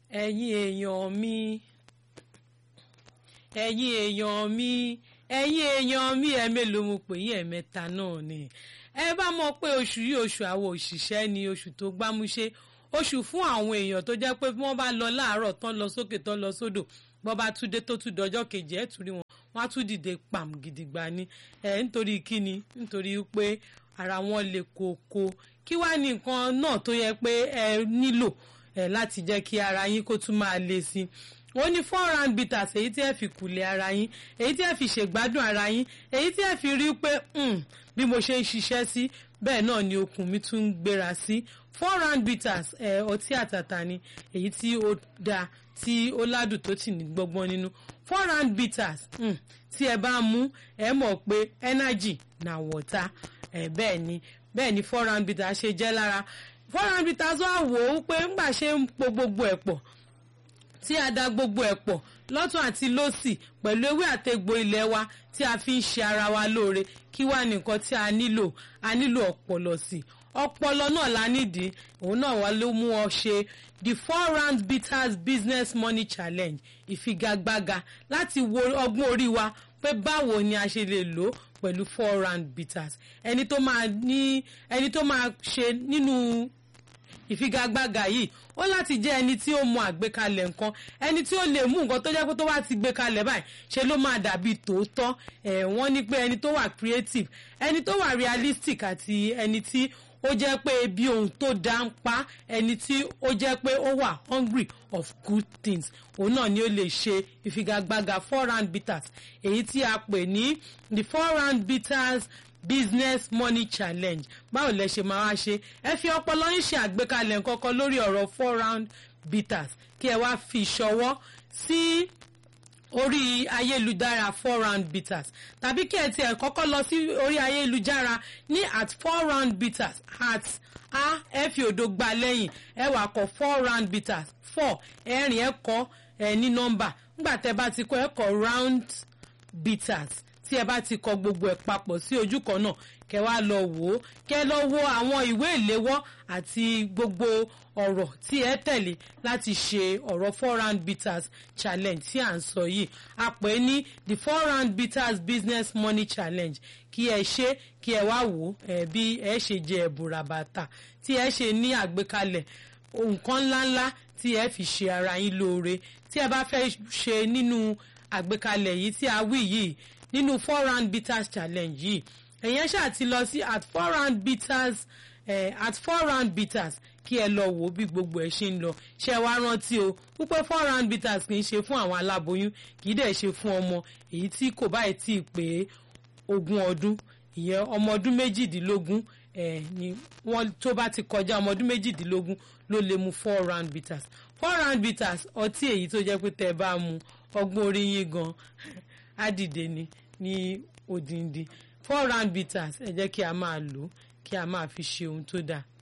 ẹ̀yin èèyàn mi ẹ̀yin èèyàn mi ẹ̀yin èèyàn mi ẹ̀ mélòó mo pè yín ẹ̀mẹ́ta náà ni ẹ bá mọ̀ pé oṣù yìí oṣù àwọn òṣìṣẹ́ ni oṣù tó gbámúṣé oṣù fún àwọn èèyàn tó jẹ́ pé wọ́n bá lọ láàárọ̀ tán lọ sókè tán lọ sódò bọ́ bá tún dé tó tún dọjọ́ kejì ẹ̀ tún rí wọn wọ́n á tún dìde pàm gidigba ni ẹ̀ nítorí kíni nítorí pé ara wọn le koko kí wá ní nǹkan náà tó yẹ pé ẹ nílò ẹ láti jẹ́ kí ara yín kó tún máa le sí i wọ́n ní four round bitters èyí tí ẹ fi kùlẹ̀ ara yín èyí tí ẹ fi ṣègbádùn ara yín èyí tí ẹ fi rí pé bí mo ṣe ń ṣiṣẹ́ sí bẹ́ẹ̀ náà ni okùn mi tún ń gbéra sí four round bitters ẹ ọtí àtàtà ni èyí tí ó dáa tí ó ládùn tó tì ní gbọ́gbọ́n nínú four round bitters tí ẹ bá mú ẹ mọ̀ pé energy na water ẹ bẹ́ẹ̀ ni bẹ́ẹ̀ ni four round bitters ṣe jẹ́ lára four round bitters wá wò ó pé ńgbà ṣe ń po gbogbo ẹ̀ pọ̀ tí a da gbogbo ẹ̀ pọ̀ lọ́tún àti lọ́sì pẹ̀lú ewé àtegbò ilé wa tí a fi ń ṣe ara wa lóore kí wá nìkan tí a nílò a nílò ọpọlọ sí ọpọlọ náà la nídìí òun náà wà ló mú ọ ṣe the four round bitters business money challenge ìfigagbága láti wo ọgbọ́n orí wa pé báwo ni a ṣe lè lò ó pẹ̀lú four round bitters ẹni tó máa ní ẹni tó máa ṣe nínú ìfigagbága yìí ó láti jẹ́ ẹni tí ó mọ àgbékalẹ̀ nǹkan ẹni tí ó lè mú nǹkan tó jẹ́ pé tó bá ti gbé kalẹ̀ báyìí ṣe ló máa dàbí tòótọ́ ẹ̀ wọ́n ní pé ẹni tó wà creative ẹni tó wà realistic àti ẹni tí ó jẹ́ pé bí ohun tó dá ń pa ẹni tí ó jẹ́ pé ó wà hungry of good things òun náà ni ó lè ṣe ìfigagbága four round bitters èyí tí a pè ní the four round bitters business money challenge báwo lẹ ṣe máa wá ṣe ẹ fi ọpọlọ yín ṣe àgbékalẹ̀ nǹkankan lórí ọ̀rọ̀ four round bitters kí ẹ wá fi ṣọwọ́ sí orí ayélujára four round bitters tàbí kí ẹ tiẹ̀ kọ́kọ́ lọ sí orí ayélujára ní at four round bitters at a ẹ fi òdo gba lẹ́yìn ẹ wà kọ four round bitters four ẹ̀rin ẹ kọ ẹ ní nọ́mbà nígbà tẹ́ bá ti kọ ẹ kọ round bitters tí ẹ bá ti kọ gbogbo ẹ̀ papọ̀ sí ojú kan náà kẹ wá lọ wò ó kẹ lọ wo àwọn ìwé ìléwọ́ àti gbogbo ọ̀rọ̀ tí ẹ tẹ̀lé láti ṣe ọ̀rọ̀ four round bitters challenge tí à ń sọ yìí a pè é ní the four round bitters business money challenge kí ẹ ṣe kí ẹ wá wò ó ẹ bí ẹ ṣe jẹ ẹ̀bùn ràbàtà tí ẹ ṣe ní àgbékalẹ̀ nǹkan ńláńlá tí ẹ fi ṣe ara yín lóore tí ẹ bá fẹ́ ṣe nínú àgbékalẹ̀ yìí tí a wí yìí nínú four round bitters challenge yìí ẹ̀yẹn ṣáà ti lọ sí at four round bitters eh, at four round bitters kí ẹ lọ wò bí gbogbo ẹ ṣe ń lọ ṣe wá rántí o wípé four round bitters kì í ṣe fún àwọn aláboyún kì í dẹ̀ ṣe fún ọmọ èyí tí kò báyìí tí ì pé ogún ọdún ìyẹn ọmọ ọdún méjìdínlógún eh, ni wọ́n tó bá ti kọjá ọmọ ọdún méjìdínlógún ló lè mu four round bitters four round bitters ọtí èyí tó jẹ́ pé tẹ́ ẹ bá mu ọgbọ́n orí yín gan á dìde ni ní odindi four round bitters ẹ jẹ́ kí a máa lò ó kí a máa fi ṣe ohun tó dáa.